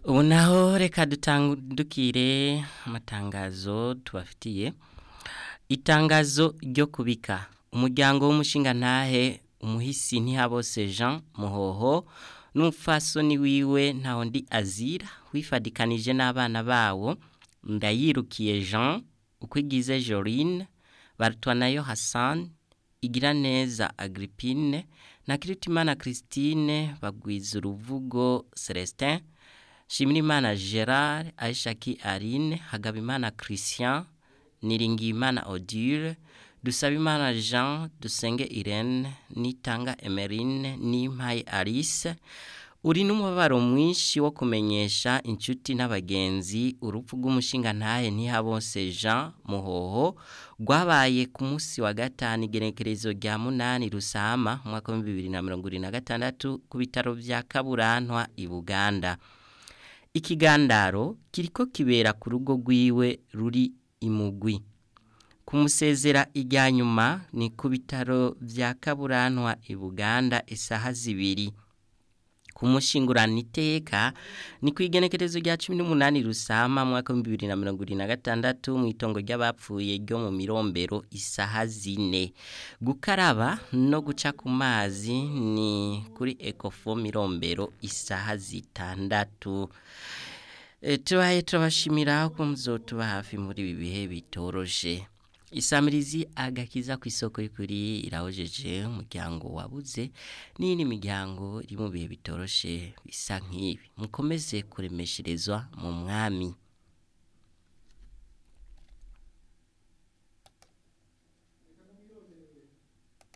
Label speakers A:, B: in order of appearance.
A: ubu naho reka dutandukire amatangazo tubafitiye itangazo ryo kubika umuryango w'umushinga ntahe umuhisi ntihabose jean muhoho n'umupfasoni wiwe ntaho ndi azira wifadikanije n'abana bawo ndayirukiye jean uko igize jorine barutwanayo hassan igira neza agrippine na kiritimana christine bagwiza uruvugo celestin shimirimana gerard aishaki arine hagabimana christian niringiyimana odile dusabimana jean dusenge irene nitanga emerine n'impaye alice uri n'umubabaro mwinshi wo kumenyesha inshuti n'abagenzi urupfu rw'umushinga ntahe ntihabose jean muhoho rwabaye ku munsi wa gatanu igenekerezo rya munani rusama umwaka w'ibihumbi bibiri na mirongo irindwi na gatandatu ku bitaro bya kaburantwa i buganda ikigandaro kiriko kibera ku rugo rwiwe ruri imugwi kumusezera ijya nyuma ni ku bitaro bya kaburantwa i buganda isaha zibiri kumushingurana iteka ni ku igenekerezo rya cumi n'umunani rusama mwaka w'ibihumbi bibiri na mirongo irindwi na gatandatu mu itongo ry'abapfuye ryo mu mirombero isaha zine gukaraba no guca ku mazi ni kuri ekofo mirombero isaha zitandatu tubaye turabashimira ko muzotuba hafi muri ibi bihe bitoroshe isamirizi agakiza ku isoko y'ukuri irahojeje umuryango wabuze n'indi miryango iri mu bihe bitoroshe bisa nk'ibi mukomeze kuremesherezwa mu mwami